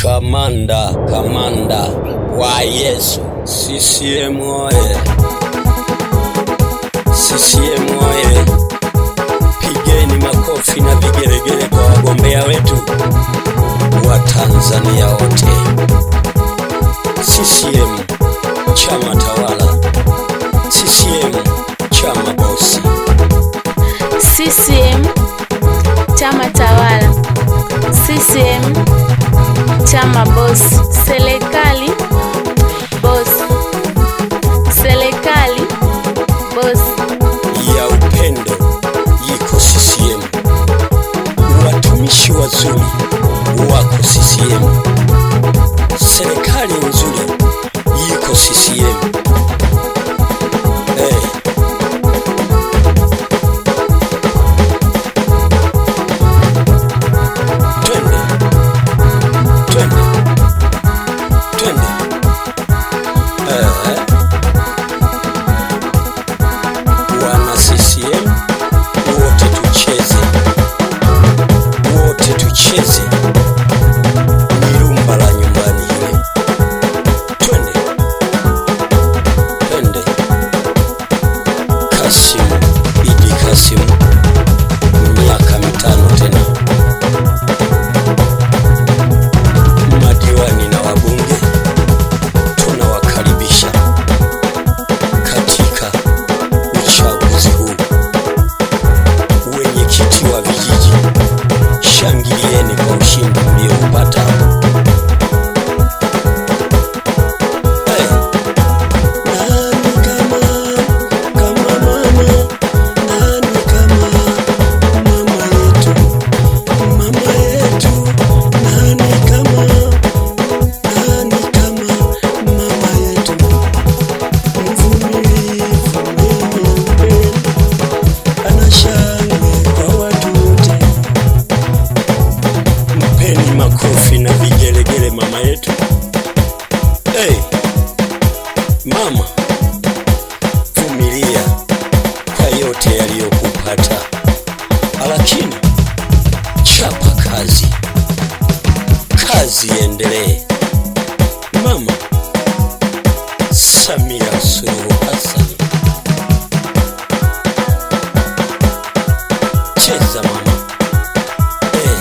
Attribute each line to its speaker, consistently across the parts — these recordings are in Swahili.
Speaker 1: Kamanda, kamanda wa Yesu. CCM oye! CCM oye! Pigeni makofi na vigelegele kwa wagombea wetu wa Tanzania wote. CCM chama tawala, CCM chama bosi.
Speaker 2: CCM chama tawala, CCM chama bosi, serikali bosi, serikali bosi,
Speaker 1: ya upendo yiko CCM, watumishi wazuri wako CCM, serikali nzuri yiko CCM. Hey. Twende, twende, twende. Eh. Wana CCM wote tucheze, wote tucheze ni rumba la nyumbani ile. Twende, twende. Kasimu Idi Kasimu, miaka mitano tena. Madiwani na wabunge tunawakaribisha katika uchaguzi huu. Wenyekiti wa vijiji, shangilieni kwa ushindi mlioupata. Hey. Nani kama kama mama, nani kama mama yetu, mama yetu, nani kama nani kama mama yetu, mvumilivu mwenye upendo, ana shangwe kwa watu wote. Mpeni makofi na vigelegele mama yetu. Hey, mama, vumilia kwa yote yaliyokupata, lakini chapa kazi, kazi iendelee. Mama Samia Suluhu Hassan, cheza mama. Hey.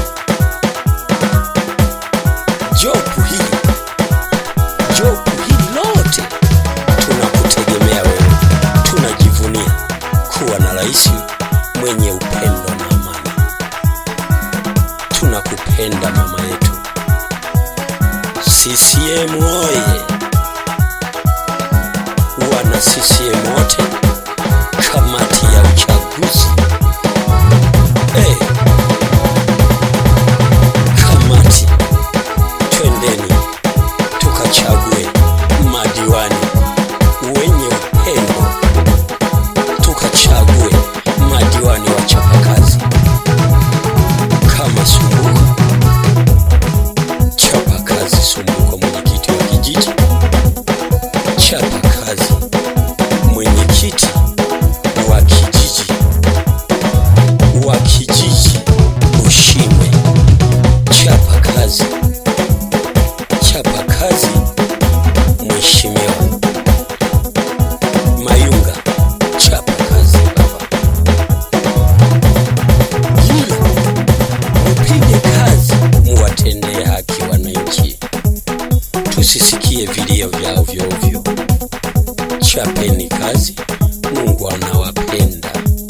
Speaker 1: Jopu hili jopu hili lote tunakutegemea wewe, tunajivunia kuwa na rais mwenye upendo na amani. Tunakupenda mama yetu. CCM oye! Wana CCM wote, kamati ya uchaguzi hey. Kamati, twendeni tukachague madiwani wenye upendo, tukachague madiwani wachapakazi kama Sumbuko, chapa kazi Sumbuko, mwenyekiti wa kijiji, chapa kazi mwenyekiti wa kijiji wa kijiji Ushimwe, chapa kazi, chapa kazi Mheshimiwa Mayunga, chapa kazi baba, hilo mpige kazi, muwatendee haki wananchi, tusisikie vilio vya ovyo ovyo. Chapeni kazi, Mungu anawapenda.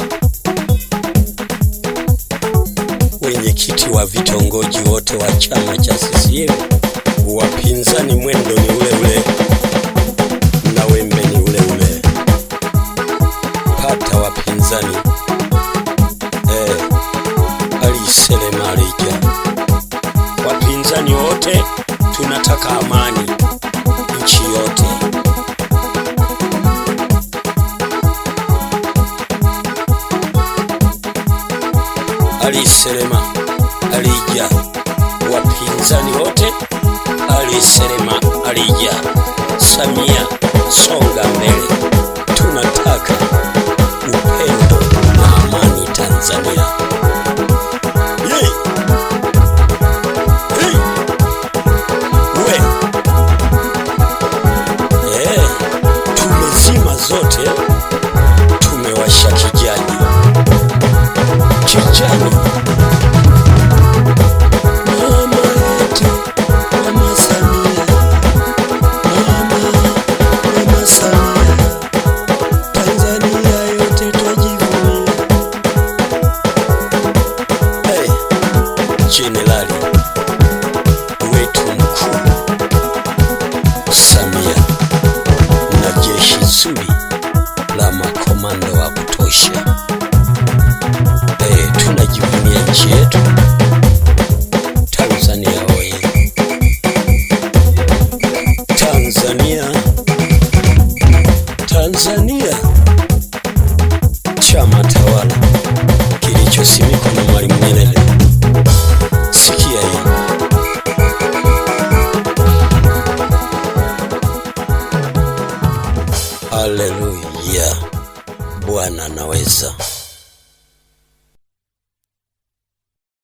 Speaker 1: Wenyekiti wa vitongoji wote wa chama cha CCM, wapinzani mwendo ni ule ule na wembe ni ule ule. Pata wapinzani eh, aliselema alija. Wapinzani wote tunataka amani nchi yote. Aliselema alija, wapinzani wote aliselema alija. Samia songa mbele, tunataka upendo na amani Tanzania. Yay! Hey! jenerali wetu mkuu Samia na jeshi zuri la makomando wa kutosha. Eh, tunajivunia nchi yetu Tanzania oye! Tanzania, Tanzania, chama tawala kilichosimikwa na Mwalimu Nyerere. Sikia hii. Haleluya, Bwana anaweza.